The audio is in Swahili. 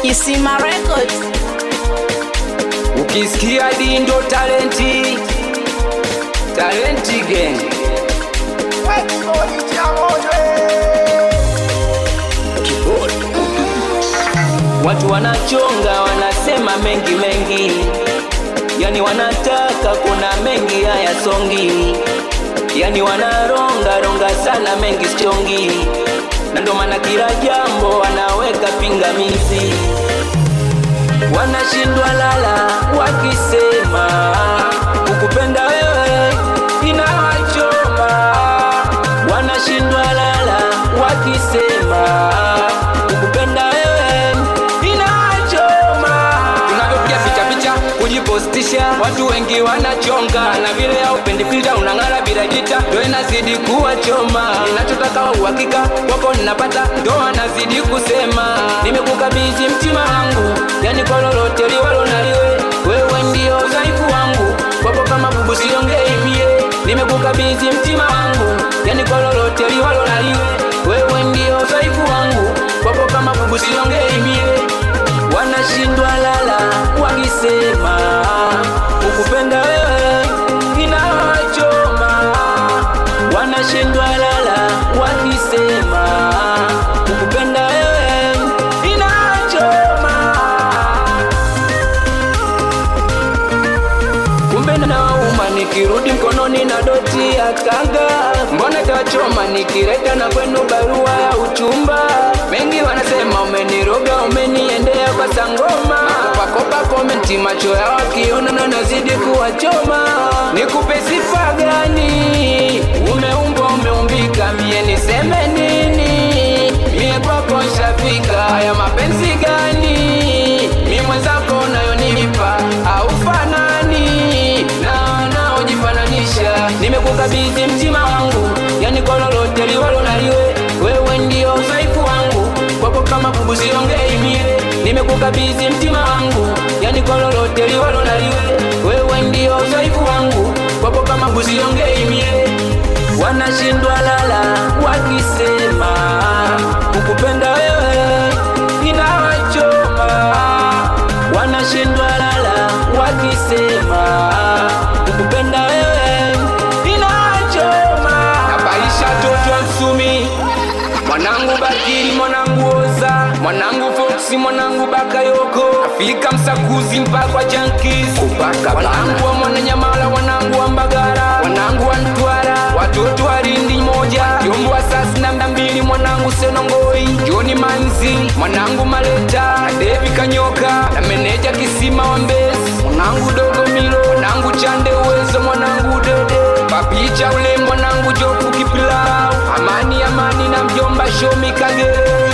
Kisima Records. Ukisikia dindo talenti talenti gang Watu wanachonga wanasema mengi mengi, yani wanataka kuna mengi haya songi, yani wanaronga ronga sana mengi sichongi, na ndo maana kila jambo wanaweka pingamizi, wanashindwa lala wakisema ukupenda wewe inawachoma, wanashindwa lala wakisema ukupenda wewe inawachoma. Tunavyopiga picha picha kujipostisha, watu wengi wanachonga, na vile haupendi filter unang'ara bila jita, ndo inazidi kuwachoma. Ninachotaka wa uhakika wako ninapata, ndo wanazidi kusema nimekukabidhi mtima wangu, yani kwa lolote liwalo na liwe, wewe ndio udhaifu wangu, wapo kama bubu siongei mie, nimekukabidhi mtima wangu, yani kwa lolote liwalo na liwe, wewe ndio udhaifu wangu, wapo kama bubu siongei mie wanashindwa lala wakisema ukupenda wewe inawachoma, wanashindwa lala wakisema ukupenda wewe inawachoma. Kumbe nauma nikirudi mkononi na doti ya kanga, mbona tachoma nikileta na kwenu barua ya uchumba. Mengi wanasema umeniroga, umeniendea kwa sangoma, pakopa komenti, macho yao wakiona na nazidi kuwachoma. Nikupe sifa gani? Umeumbwa, umeumbika, mie niseme nini? Mie kwako nshafika, haya mapenzi gani? Mi mwenzako unayonipa haufanani na wanaojifananisha. Nimekukabidhi mtima wangu, yani kwa lolote liwalo na liwe, wewe ndio udhaifu wangu, kwako kama bubu siongei mie. Nimekukabidhi mtima wangu, yani kwa lolote liwalo na liwe, wewe ndio udhaifu wangu, kwako kama bubu siongei mie. Wanashindwa lala wakisema ukupenda wewe inawachoma wanashindwa lala wakisema ukupenda wewe inachoma. Nabaisha toto wa Msumi, mwanangu Bakiri, mwanangu Oza, mwanangu Foxi, mwanangu Bakayoko, Afrika Msakuzi mpaka Jankis, wanangu wa Mwananyamala, wanangu wa Mbagara, wanangu wa Ntwara, watoto wa Lindi moja, Jombo wa sasi na mbili, mwanangu Senongoi, Joni Manzi, mwanangu Maleta, na Devi Kanyoka, na meneja Kisima wa Mbezi, mwanangu Dogo Milo, mwanangu Chande Uwezo, mwanangu Dede, Papicha ule mwanangu Jofu Kipilau, Amani Amani na mjomba Shomi Kagere